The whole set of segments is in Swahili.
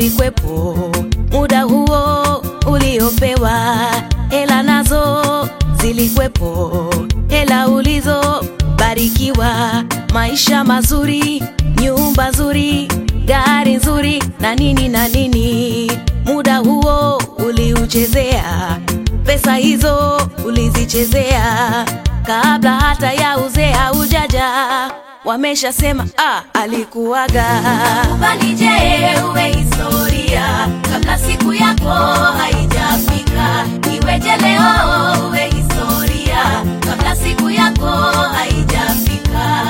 ulikwepo muda huo uliopewa, hela nazo zilikwepo, hela ulizobarikiwa, maisha mazuri, nyumba nzuri, gari nzuri na nini na nini. Muda huo uliuchezea, pesa hizo ulizichezea, kabla hata ya uzee haujaja, wameshasema ah, alikuwaga. Kubali je, uwe historia kabla siku yako haijafika. Iweje leo uwe historia kabla siku yako haijafika.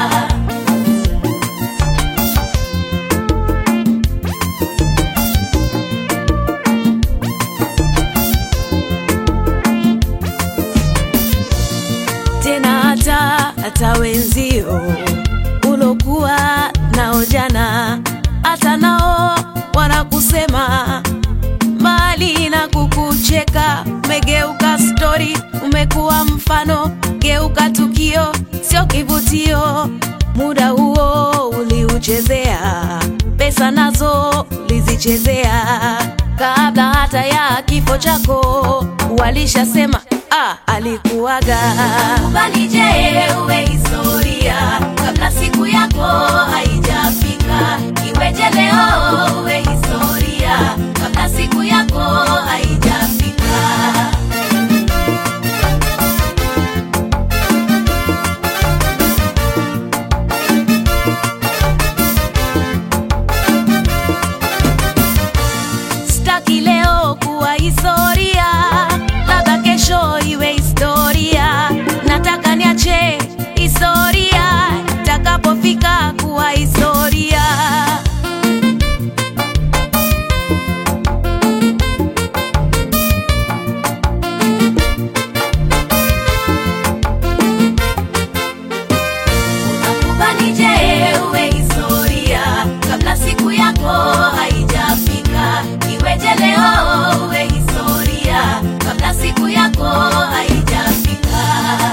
tena hata hata wenzio ulokuwa nao jana, hata nao wanakusema mbali na kukucheka. Umegeuka stori, umekuwa mfano, geuka tukio, sio kivutio. Muda huo uliuchezea, pesa nazo ulizichezea, kabla hata ya kifo chako walishasema ah, alikuwaga. Kubali je, uwe historia kabla siku yako haijafika. Iweje leo uwe historia kabla siku yako haijafika. Sitaki leo kuwa historia, labda kesho iwe historia. Nataka niache historia itakapofika kuwa historia. Kubali je, uwe historia kabla siku yako haijafika. Iweje leo uwe historia kabla siku yako haijafika.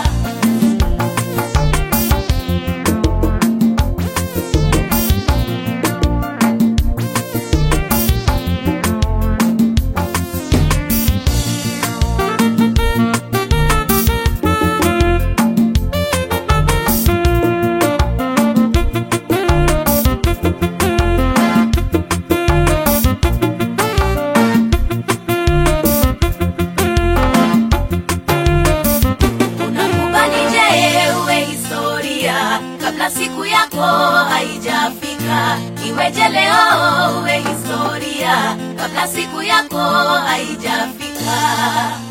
Unakubali je, uwe historia kabla siku yako haijafika. Iweje leo uwe historia kabla siku yako haijafika.